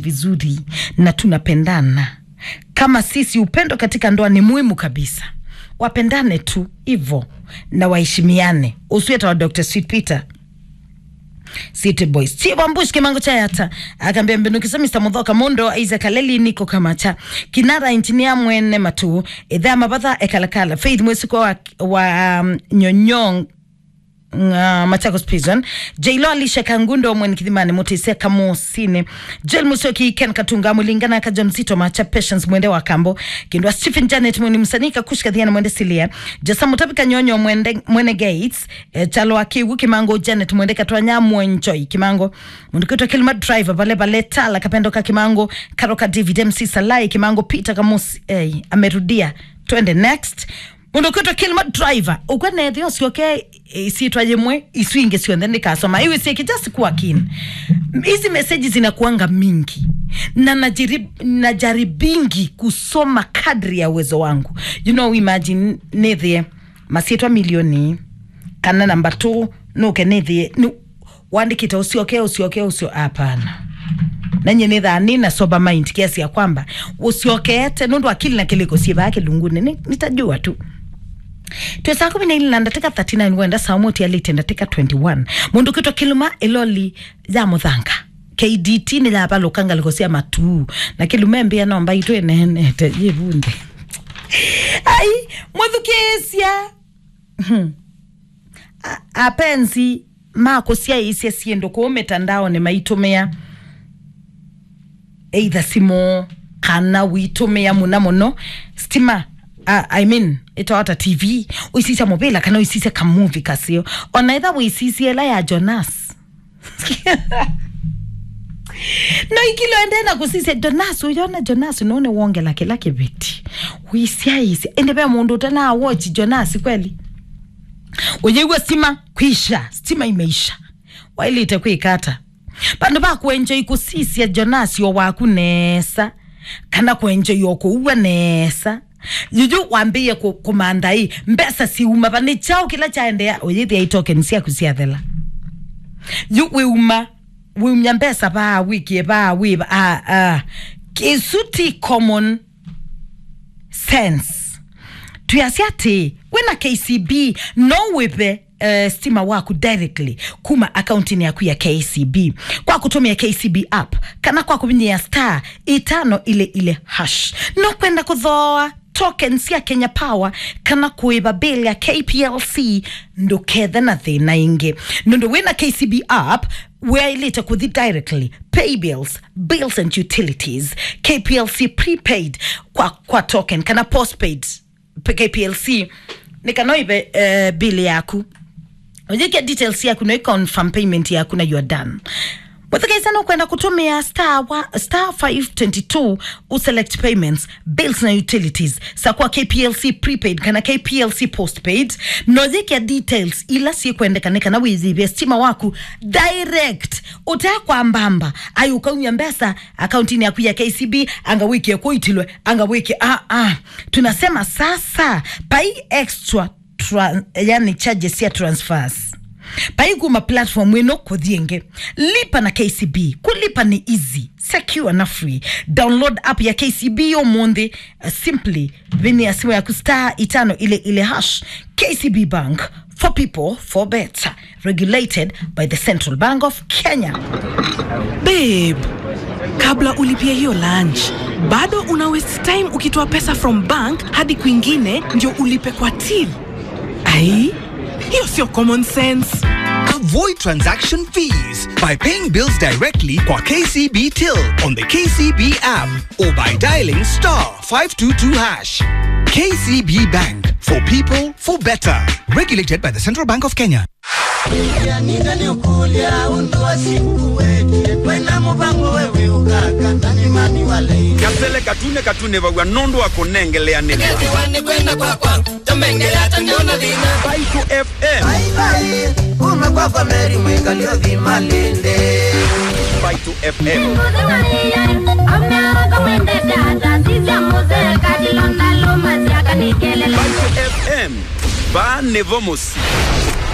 vizuri na tunapendana kama sisi upendo katika ndoa ni muhimu kabisa wapendane tu hivo na waheshimiane usiweta wa dr sweet peter City Boys. Chiwa Mbush kimango cha yata. Akambia mbinukisa Mr. Mudhoka Mundo Isaac Kaleli niko kamacha. Kinara engineer mwene matu. Edha mabatha ekalakala. Faith mwesiko wa, wa um, nyonyong uh, Machakos Prison Jailo Alisha Kangundo mweni kithimani Mutisia Kamusine Joel Musioki Ken Katunga Mulingana Kaja Mzito Macha Patience mwende wa Kambo Kindwa Stephen Janet mweni msanika Kushka Dhiana mwende Silia Jasa Mutapika Nyonyo mwende, mwene Gates e, Chalo Akiwu Kimango Janet mwende Katwanya Mwenjoi Kimango Mundukitwa Kilma Driver Bale Bale Tala Kapendo ka Kimango Karoka David MC Salai Kimango Peter Kamusi eh, amerudia twende next mundu kwitwa kilma driver ukwenethe ucioke isitwa yimwe iswingi cionthe nikasoma iwi ciiki just kuwa keen hizi meseji zinakuanga mingi na najiri, najaribingi kusoma kadri ya uwezo wangu you know imagine nithie masietwa milioni kana namba t nuke nithie nu, wandikite ucioke ucioke ucio hapana nanye nä thani na sober mind kiasi ya kwamba usiokete nundu akili na kiliko siva kilunguni Ni- nitajua tu twe saa kumi na ili na ndateka 39 wenda saa moti alite ndateka 21 mundu kitwa kiluma iloli ya muthanga kdt nä yabalåkanga likosia matu na kilume mbia nomba itwe nenete yivunde ai mwithukicia apenzi makusia isia siendo kuu mitandao ni maitumia either simu kana witumia muna muno stima uh, i mean itawata tv uisisia mobila kana uisisia kamuvi kasio ona itha uisisie la ya jonas no ikiloende na kusisia jonas uyona jonas none wongela kila kiviti uisia isia ende pe mundu utana watch jonas kweli ujeigua stima kwisha stima imeisha wailite kwikata vandu vakuenjoi kusisia jonasio waku nesa kana kuenjoi okuua nesa juju wambie ku- kumandai mbesa siuma vani chao kila chaendea uyithia itoken siaku siathela yu wiuma wiumya mbesa vaawikie vaawiva ah, ah. kisuti common sense tuyasia ati wena kcb no wipe Uh, stima waku directly kuma akaunti yaku ya kcb kwa kutumia kcb app kana kwa kuvinyia star itano ile ile hash no kwenda kuthoa tokens ya kenya power kana kuiva bill ya kplc ndukethe na thina ingi nundu wina kcb app weailite kuthi directly pay bills bills and utilities kplc prepaid kwa, kwa token kana postpaid kplc nikanoive uh, bill yaku ujikia details yaku na confirm payment yaku na you are done mwethikaisana ukwenda kutumia star, wa, star 522 uselect payments bills na utilities sakuwa kplc prepaid kana kplc postpaid nojikia details ila sikwendekanika na wizivya stima waku direct utakwa mbamba ai ukaumya mbesa akauntini yaku ya kcb anga wiki yakuitilwe anga wiki ah, ah. tunasema sasa pai extra tra, yani charges ya transfers paiguma platform ino kuthienge lipa na kcb kulipa ni easy secure na free download app ya kcb yomunthe uh, simply vini ya simu yaku star itano ile ile hash kcb bank for people for better regulated by the central bank of kenya babe kabla ulipia hiyo lunch bado una waste time ukitoa pesa from bank hadi kwingine ndio ulipe kwa till ai hiyo sio common sense Avoid transaction fees by paying bills directly kwa KCB Till on the KCB app or by dialing star 522 hash. KCB Bank for people for better. Regulated by the Central Bank of Kenya. ningani ukulya undu wasikuwete kwena muvango wewe ukaka nani mami wale kapele katune katune vagwa nondo akonengelea nene wani kwenda kwakwa tomengela tangiona dhina Baitu FM baibai kuma kwakwa meri mwikalio dhimalinde Baitu FM Baitu FM ba nevomosi